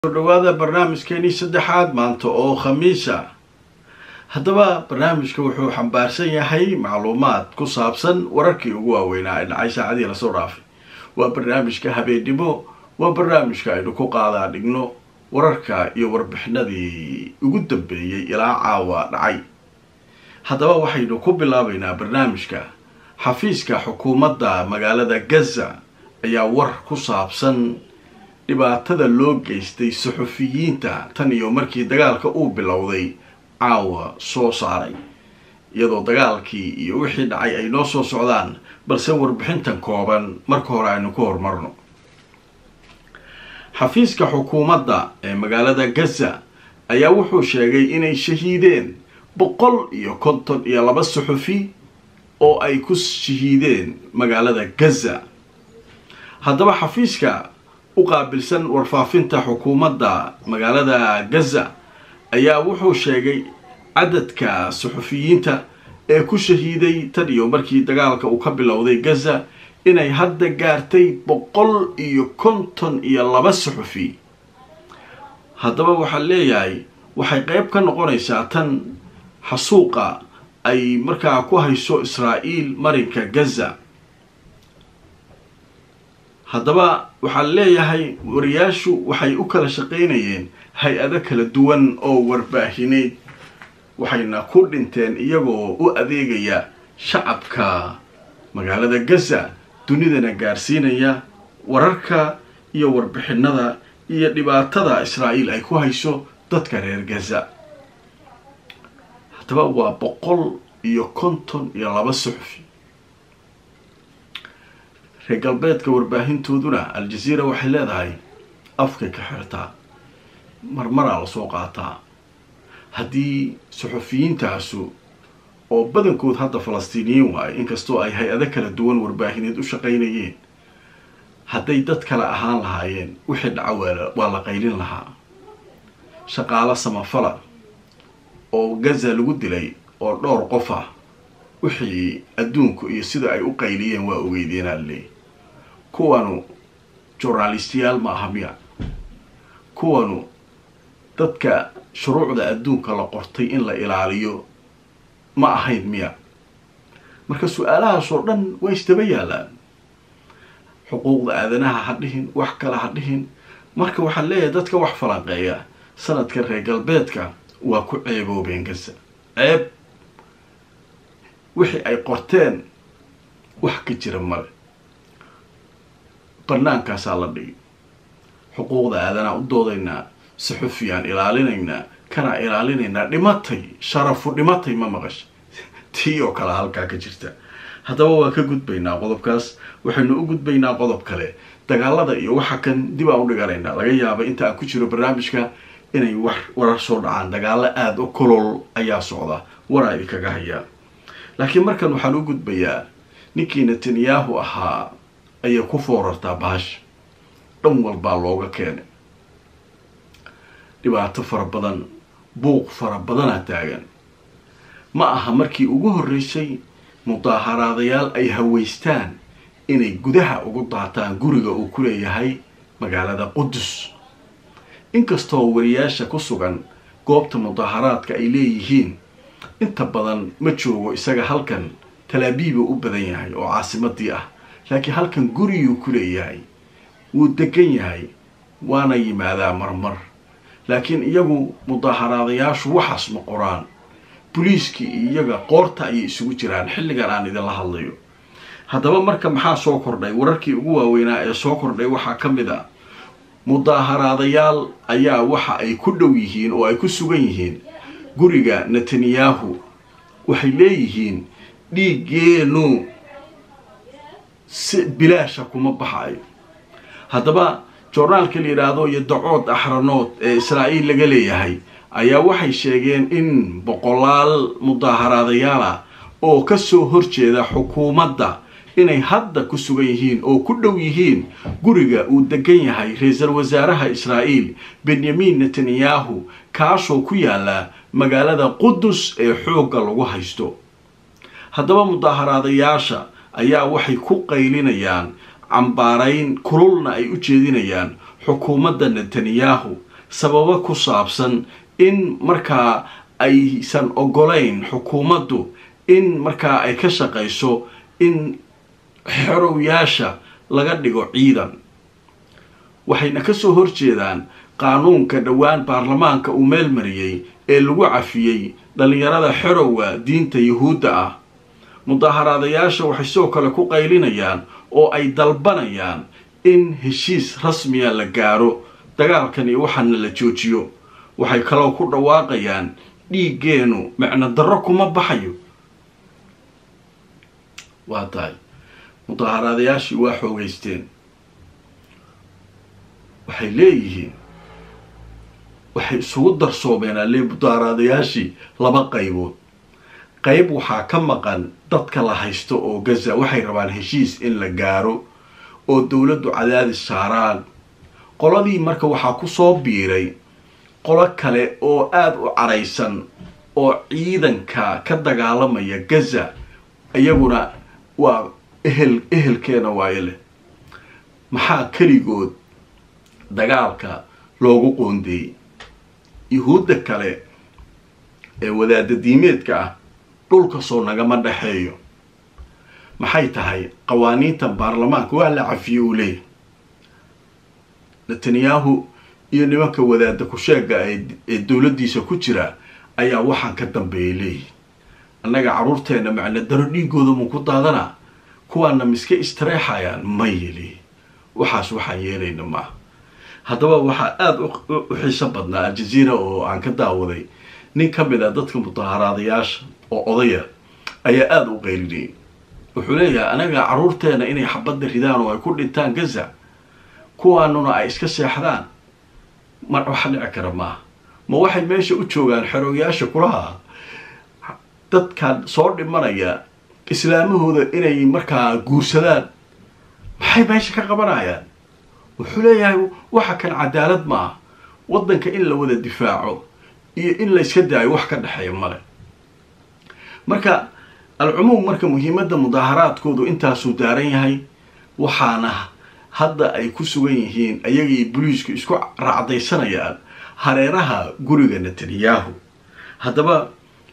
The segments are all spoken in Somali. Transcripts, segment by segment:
dhawaada barnaamijkeenii saddexaad maanta oo khamiisa haddaba barnaamijka wuxuu xambaarsan yahay macluumaad ku saabsan wararkii ugu waaweynaa ee dhacay saacadii lasoo dhaafay waa barnaamijka habeennimo waa barnaamijka aynu ku qaadaa dhigno wararka iyo warbixinadii ugu dambeeyey ilaa caawa dhacay haddaba waxaynu ku bilaabaynaa barnaamijka xafiiska xukuumadda magaalada gaza ayaa war ku saabsan dhibaatada loo geystay suxufiyiinta tan iyo markii dagaalka uu bilowday caawa soo saaray iyadoo dagaalkii iyo wixii dhacay ay noo soo socdaan balse warbixintan kooban marka hore aynu ku horumarno xafiiska xukuumadda ee magaalada gaza ayaa wuxuu sheegay inay shahiideen boqol iyo konton iyo laba suxufi oo ay ku shahiideen magaalada gaza haddaba xafiiska u qaabilsan warfaafinta xukuumadda magaalada gaza ayaa wuxuu sheegay cadadka suxufiyiinta ee ku shahiiday tan iyo markii dagaalka uu ka bilowday gaza inay hadda gaartay boqol iyo konton iyo laba suxufi haddaba waxaa leeyahay waxay qeyb ka noqonaysaa tan xasuuqa ay markaa ku hayso israa'iil marinka gaza haddaba waxaa leeyahay wariyaashu waxay u kala shaqaynayeen hay-ado kala duwan oo warbaahineed waxayna ku dhinteen iyagoo u adeegaya shacabka magaalada gaza dunidana gaarsiinaya wararka iyo warbixinada iyo dhibaatada israa'iil ay ku hayso dadka reer gaza haddaba waa boqol iyo konton iyo laba suxufi reer galbeedka warbaahintooduna al-jazeera waxay leedahay afkay ka xirtaa marmaraa lasoo qaataa haddii suxufiyiintaasu oo badankood hadda falastiiniyiin waayo inkastoo ay hay-ado kala duwan warbaahineed u shaqaynayeen hadday dad kale ahaan lahaayeen wixii dhaco waa la qaylin lahaa shaqaalo samafala oo gaza lagu dilay oo dhowr qof ah wixii adduunku iyo sida ay u qayliyeen waa ogeydeenaa leey kuwanu journalistiyaal ma aha miya kuwanu dadka shuruucda adduunka la qortay in la ilaaliyo ma ahayn miya marka su-aalahaas oo dhan waa isdaba yaalaan xuquuqda aadanaha ha dhihin wax kale ha dhihin marka waxaan leeyahay dadka wax falanqeeya sanadka reer galbeedka waa ku ceeboobeen gaza ceeb wixii ay qorteen wax ka jira male bannaankaasaa la dhigi xuquuqda aadanaa u doodaynaa suxufiyaan ilaalinaynaa kanaa ilaalinaynaa dhimatay sharafu dhimatay ma maqasha tii oo kale halkaa ka jirta haddaba waa ka gudbaynaa qodobkaas waxaynu u gudbaynaa qodob kale dagaalada iyo waxa kan dib aan u dhiganaynaa laga yaaba inta aan ku jiro barnaamijka inay wax warar soo dhacaan dagaalo aada u kolol ayaa socda waraa idinkaga hayaa laakiin markan waxaan u gudbayaa ninkii netanyahu ahaa ayay ku foorartaa bahash dhan walbaa looga keenay dhibaato fara badan buuq fara badanaa taagan ma aha markii ugu horreysay mudaaharaadayaal ay haweystaan inay gudaha ugu daataan guriga uu ku leeyahay magaalada qudus inkastoo wariyaasha ku sugan goobta mudaaharaadka ay leeyihiin inta badan ma joogo isaga halkan talaabiibuu u badan yahay oo caasimadii ah laakiin halkan guriguu ku leeyahay wuu degan yahay waana yimaadaa marmar laakiin iyagu mudaaharaadayaashu waxaas ma qoraan boliiskii iyo iyaga qoorta ayay isugu jiraan xilligan aan idinla hadlayo haddaba marka maxaa soo kordhay wararkii ugu waaweynaa ee soo kordhay waxaa ka mid a mudaaharaadayaal ayaa waxa ay ku dhow yihiin oo ay ku sugan yihiin guriga netanyahu waxay leeyihiin dhiiggeenu si bilaasha kuma baxayo haddaba joornaalka la yidhaahdo iyo dacood axranood ee israa'iil laga leeyahay ayaa waxay sheegeen in boqolaal mudaaharaadayaal ah oo kasoo horjeeda xukuumadda inay hadda ku sugan yihiin oo ku dhow yihiin guriga uu degan yahay ra-iisul wasaaraha israa'iil benyamin netanyahu kaasoo ku yaala magaalada qudus ee xoogga lagu haysto haddaba mudaaharaadayaasha ayaa waxay ku qaylinayaan cambaarayn kululna ay u jeedinayaan xukuumadda netanyahu sababo ku saabsan in markaa aysan ogolayn xukuumaddu in markaa ay ka shaqayso in xerowyaasha laga dhigo ciidan waxayna kasoo horjeedaan qaanuunka dhowaan baarlamaanka uu meel mariyey ee lagu cafiyey dhallinyarada xerowga diinta yuhuudda ah mudaaharaadayaasha waxay sidoo kale ku qaylinayaan oo ay dalbanayaan in heshiis rasmiya la gaaro dagaalkan iyo waxaana la joojiyo waxay kaloo ku dhawaaqayaan dhiiggeenu micno darro kuma baxayo waa tahay mudaaharaadayaashii waa xoogeysteen waxay leeyihiin waxay isugu darsoomeen alle mudaaharaadayaashii laba qaybood qayb waxaa ka maqan dadka la haysto oo gaza waxay rabaan heshiis in la gaaro oo dowladdu cadaadis saaraan qoladii marka waxaa kusoo biiray qolo kale oo aada u caraysan oo ciidanka ka dagaalamaya gaza iyaguna waa ehel ehelkeena waayo leh maxaa keligood dagaalka loogu qoondeeyey yuhuudda kale ee wadaada diimeedka ah dhulka soo nagama dhexeeyo maxay tahay qawaaniintan baarlamaanka waa la cafiyey uu leeyahy netanyahu iyo nimanka wadaada ku-sheega ee dowladdiisa ku jira ayaa waxaan ka dambeeyay leeyihi annaga carruurteenna macna daro dhiigooda mu ku daadanaa kuwaana miska istareexayaan ma yeli waxaas waxaan yeelayna maaha haddaba waxaa aada u xiiso badnaa aljaziira oo aan ka daawaday nin ka mid a dadka mudaaharaadayaasha oo odaya ayaa aada u qaylinayay wuxuu leeyahay anaga carruurteena inay xabadda ridaan oo ay ku dhintaan gaza kuwaanuna ay iska seexdaan mar waxa dhici kara maaha ma waxay meesha u joogaan xerooyaasha kulaha dadkan soo dhimanaya islaamahooda inay markaa guursadaan maxay meesha ka qabanayaan wuxuu leeyahay waxa kan cadaalad ma ah waddanka in la wada difaaco iyo in la yska daayo wax ka dhexeeya male marka alcumuum marka muhiimadda mudaaharaadkoodu intaasuu daaran yahay waxaana hadda ay ku sugan yihiin ayagii boliisku isku raacdaysanayaan hareeraha guriga netanyahu haddaba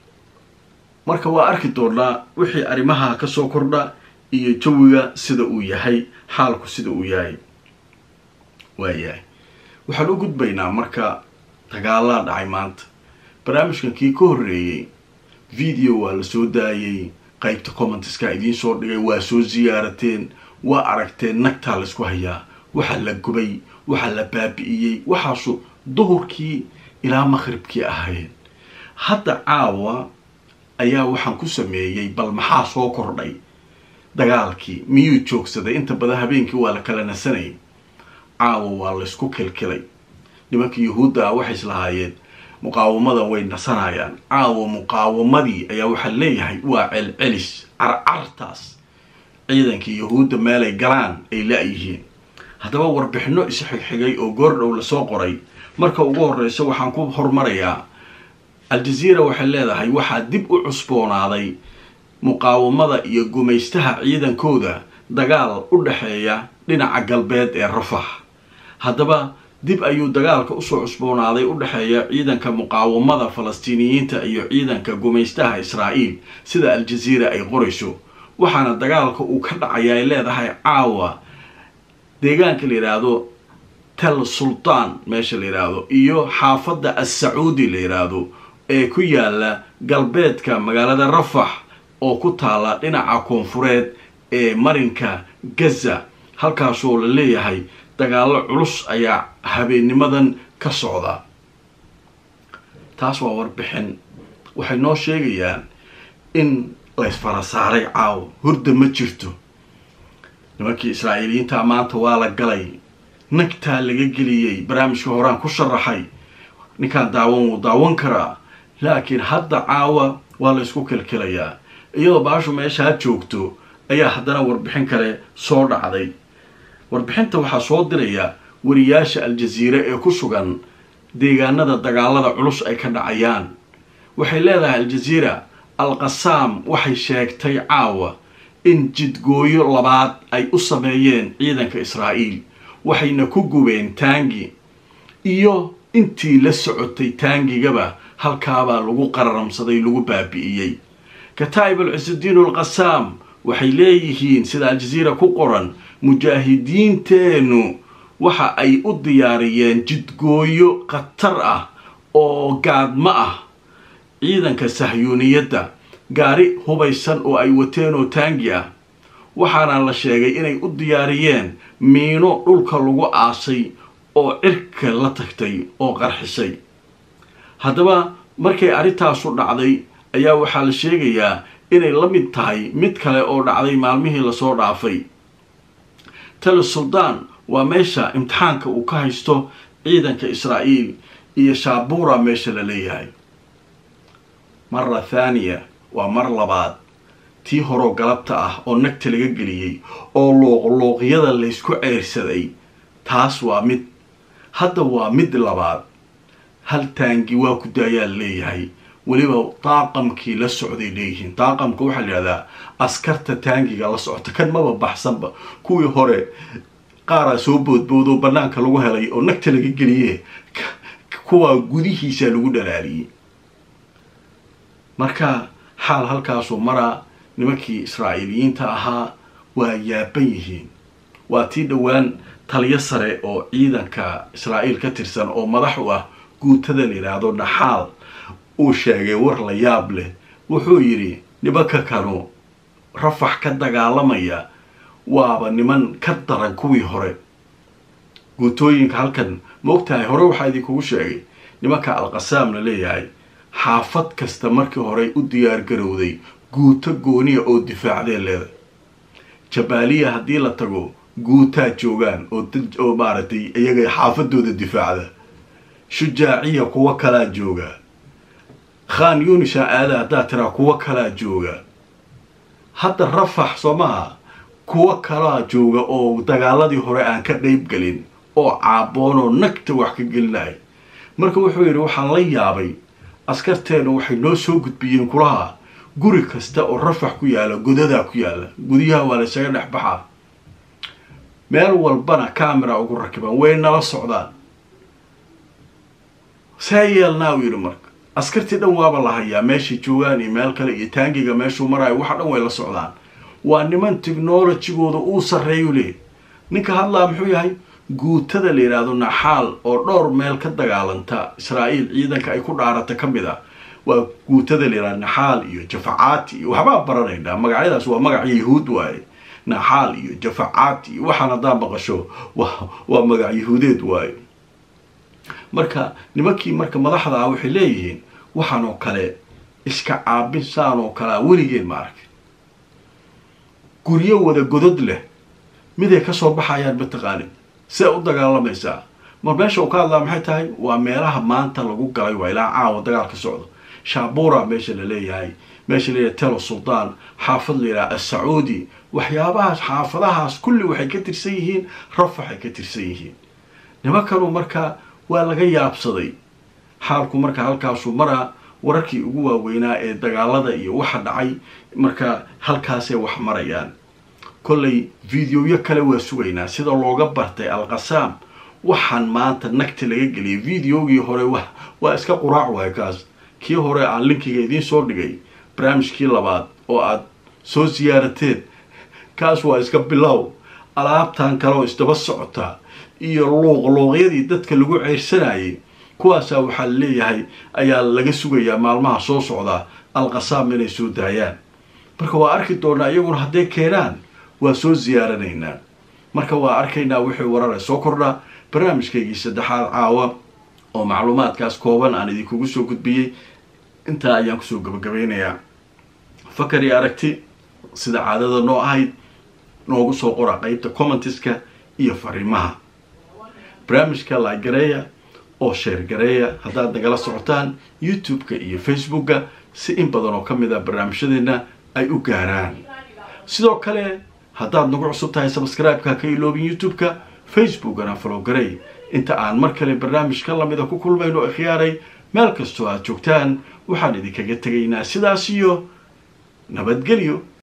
marka waa arki doonaa wixii arrimaha kasoo kordha iyo jawiga sida uu yahay xaalku sida uu yahay waayahay waxaan u gudbaynaa marka dagaalaa dhacay maanta barnaamijkan kii ka horreeyey video waa la soo daayay qaybta commenteska idiin soo dhigay waa soo siyaarateen waa aragteen nagtaa laysku hayaa waxaa la gubay waxaa la baabi'iyey waxaasu duhurkii ilaa maqhribkii ahayd hadda caawa ayaa waxaan ku sameeyey bal maxaa soo kordhay dagaalkii miyuu joogsaday inta badan habeenkii waa la kala nasanayay caawa waa laysku kilkilay nimankii yuhuudda ah waxay islahaayeen muqaawamada way nasanayaan caawa muqaawamadii ayaa waxaa leeyahay waa celcelis carcartaas ciidankii yuhuudda meelay galaan ay la-yihiin haddaba warbixino isxigxigay oo goordhow lasoo qoray marka ugu horreysa waxaan ku hormarayaa aljaziira waxay leedahay waxaa dib u cusboonaaday muqaawamada iyo gumaystaha ciidankooda dagaal u dhexeeya dhinaca galbeed ee rafax haddaba dib ayuu dagaalka usoo cusboonaaday u dhexeeya ciidanka muqaawamada falastiiniyiinta iyo ciidanka gumaystaha israa'iil sida aljaziira ay qorayso waxaana dagaalka uu ka dhacaya ay leedahay caawa deegaanka la yidhaahdo tel sultaan meesha la yidhaahdo iyo xaafadda as-sacuudi la yidhaahdo ee ku yaala galbeedka magaalada rafax oo ku taala dhinaca koonfureed ee marinka gaza halkaasoo la leeyahay dagaallo culus ayaa habeennimadan ka socda taas waa warbixin waxay noo sheegayaan in laysfara saaray caawo hurda ma jirto nimankii israa'iiliyiinta maanta waa la galay nagtaa laga geliyey barnaamijka horaan ku sharaxay ninkaan daawan wuu daawan karaa laakiin hadda caawa waa la ysku kilkilayaa iyadoo baashu meeshaa joogto ayaa haddana warbixin kale soo dhacday warbixinta waxaa soo diraya wariyaasha aljaziire ee ku sugan deegaanada dagaalada culus ay ka dhacayaan waxay leedahay aljaziira al-qasaam waxay sheegtay caawa in jidgooyo labaad ay u sameeyeen ciidanka israa'iil waxayna ku gubeen taangi iyo intii la socotay taangigaba halkaabaa lagu qararamsaday lagu baabi'iyey kataa'ib alcisudiin alqasaam waxay leeyihiin sida aljaziira ku qoran mujaahidiinteennu waxa ay u diyaariyeen jidgooyo khatar ah oo gaadmo ah ciidanka sahyuuniyadda gaari hubaysan oo ay wateen oo taangi ah waxaana la sheegay inay u diyaariyeen miino dhulka lagu aasay oo cirka la tagtay oo qarxisay haddaba markay arrintaasu dhacday ayaa waxaa la sheegayaa inay la mid tahay mid kale oo dhacday maalmihii lasoo dhaafay tale suldaan waa meesha imtixaanka uu ka haysto ciidanka israa'iil iyo shaabuura meesha la leeyahay mara thaaniya waa mar labaad tii horoo galabta ah oo nagta laga geliyey oo luuqluuqyada laysku ceyrsaday taas waa mid hadda waa mid labaad hal taangi waa ku daayaa leeyahay weliba daaqamkii la socday leeyihiin daaqamka waxaa la yidhahdaa askarta taangiga la socota kan maba baxsanba kuwii hore qaaraa soo boodboodoo bannaanka lagu helay oo nagta laga geliye kuwaa gudihiisaa lagu dhalaaliyey marka xaal halkaasuu maraa nimankii israa'iiliyiinta ahaa waa yaaban yihiin waa tii dhowaan taliyo sare oo ciidanka israa'iil ka tirsan oo madax u ah guutada la yidhaahdo dhaxaal uu sheegay war la yaab leh wuxuu yidhi nimanka kanu rafax ka dagaalamaya waaba niman ka daran kuwii hore guutooyinka halkan ma ogtahay hore waxaa idinkugu sheegay nimanka alqasaam la leeyahay xaafad kasta markii horey u diyaar garowday guuto gooniya oo difaacdee leeday jabaaliya haddii la tago guutaa joogaan oo maaragtay iyaga xaafadooda difaacda shujaaciya kuwo kalaa jooga khan yunisha aada haddaa tiraa kuwo kalaa jooga hadda rafax soo maha kuwo kalaa jooga oo dagaaladii hore aan ka qeyb gelin oo caaboonoo nagta wax ka gelinaya marka wuxuu yidhi waxaan la yaabay askarteenu waxay noo soo gudbiyeen kulaha guri kasta oo rafax ku yaala godadaa ku yaala gudyaha waa laysaga dhex baxaa meel walbana camera ugu rakiban way nala socdaan saa yeelnaa uu yidhi marka askartii dhan waaba la hayaa meeshay joogaan iyo meel kale iyo taangiga meeshuu maraayo waxa dhan way la socdaan waa niman technologigooda uu sarreeyu leey ninka hadlaa muxuu yahay guutada la yidhaahdo naxaal oo dhowr meel ka dagaalanta israa'iil ciidanka ay ku dhaarata ka mid ah waa guutada la yidhahdo naxaal iyo jafacaati iyo waxbaa baranaynaa magacyadaas waa magaca yahuud waaye naxaal iyo jafacaati iyo waxaan haddaan maqasho waa magac yahuudeed waaye marka nimankii marka madaxda ah waxay leeyihiin waxaan oo kale iska caabin saan oo kalea weligeen ma arkin guryo wada godod leh miday kasoo baxayaan mataqaanid see u dagaalamaysaa mar meesha uu ka hadlaa maxay tahay waa meelaha maanta lagu galay waa ilaa caawa dagaal ka socdo shaabura meesha la leeyahay meesha la leeyahay telo suldaan xaafad la yidhaha assacuudi waxyaabahaas xaafadahaas kulli waxay ka tirsan yihiin rafaxay ka tirsan yihiin nimankanu marka waa laga yaabsaday xaalku marka halkaasuu maraa wararkii ugu waaweynaa ee dagaalada iyo waxa dhacay marka halkaasay wax marayaan kollay videoyo kale waa sugaynaa sida looga bartay alqasaam waxaan maanta nagta laga geliyay videogii hore waa iska quraac waay kaas kii hore aan linkiga idiin soo dhigay barnaamijkii labaad oo aad soo siyaarateen kaas waa iska bilow alaabtan kale oo isdaba socota iyo luuqluuqyadii dadka lagu ceyrsanayay kuwaasaa waxaa la leeyahay ayaa laga sugayaa maalmaha soo socda alqasaam inay soo daayaan marka waa arki doonaa iyaguna hadday keenaan waa soo siyaaranaynaa marka waa arkaynaa wixii warare soo kordha barnaamijkaygii saddexaad caawa oo macluumaadkaas kooban aan idinkugu soo gudbiyey intaa ayaan kusoo gabagabeynayaa fakar iyo aragti sida caadada noo ahayd noogu soo qora qeybta commentiska iyo fariimaha barnaamijka laagareeya oo sheer gareeya haddaad nagala socotaan youtube-ka iyo facebooka si in badan oo ka mid a barnaamijyadeena ay u gaaraan sidoo kale haddaad nagu cusub tahay sabscribe-ka ka iloobin youtube-ka facebookana falow garey inta aan mar kale barnaamij ka lamida ku kulmayno ikhyaaray meel kastoo aad joogtaan waxaan idinkaga tegaynaa sidaas iyo nabadgelyo